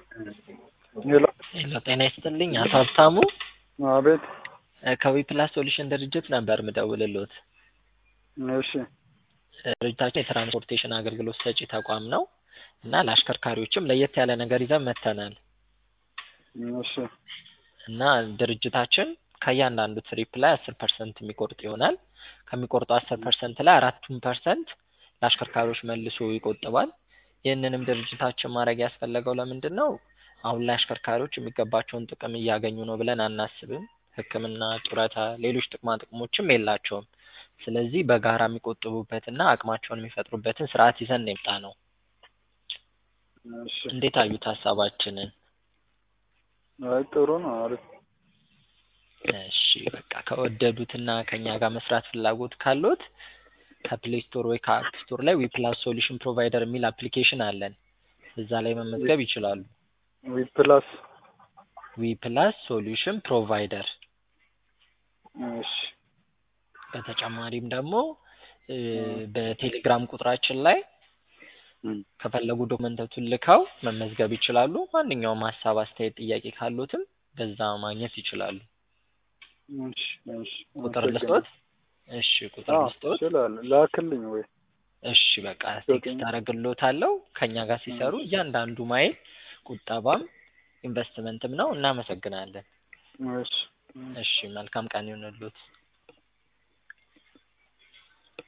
ሄሎ ሄሎ ጤና ይስጥልኝ አቶ ሀብታሙ አቤት ከዊፕላስ ሶሉሽን ድርጅት ነበር ምደውልልዎት። እሺ ድርጅታችን የትራንስፖርቴሽን አገልግሎት ሰጪ ተቋም ነው እና ለአሽከርካሪዎችም ለየት ያለ ነገር ይዘን መጥተናል እሺ እና ድርጅታችን ከእያንዳንዱ ትሪፕ ላይ አስር ፐርሰንት የሚቆርጥ ይሆናል። ከሚቆርጠው አስር ፐርሰንት ላይ አራቱን ፐርሰንት ለአሽከርካሪዎች መልሶ ይቆጥባል። ይህንንም ድርጅታችን ማድረግ ያስፈለገው ለምንድን ነው? አሁን ላይ አሽከርካሪዎች የሚገባቸውን ጥቅም እያገኙ ነው ብለን አናስብም። ሕክምና፣ ጡረታ፣ ሌሎች ጥቅማ ጥቅሞችም የላቸውም። ስለዚህ በጋራ የሚቆጥቡበትና አቅማቸውን የሚፈጥሩበትን ስርዓት ይዘን ነው የመጣ ነው። እሺ እንዴት አዩት ሀሳባችንን? አይ ጥሩ ነው አሪፍ እሺ በቃ ከወደዱትና ከኛ ጋር መስራት ፍላጎት ካሎት ከፕሌይ ስቶር ወይ ከአፕ ስቶር ላይ ዊፕላስ ሶሉሽን ፕሮቫይደር የሚል አፕሊኬሽን አለን። እዛ ላይ መመዝገብ ይችላሉ። ዊፕላስ ዊፕላስ ሶሉሽን ፕሮቫይደር። እሺ በተጨማሪም ደግሞ እ በቴሌግራም ቁጥራችን ላይ ከፈለጉ ዶክመንቶቹን ልከው መመዝገብ ይችላሉ። ማንኛውም ሀሳብ፣ አስተያየት፣ ጥያቄ ካሉትም በዛ ማግኘት ይችላሉ። እሺ እሺ ቁጥር ልስጦት? እሺ ቁጥር አዎ ልስጦት? እችላለሁ ላክልኝ ወይ እሺ በቃ ቴክስት አደርግልዎታለሁ። ከኛ ጋር ሲሰሩ እያንዳንዱ ማይል ቁጠባም ኢንቨስትመንትም ነው። እናመሰግናለን። እሺ እሺ መልካም ቀን ይሁንልዎት።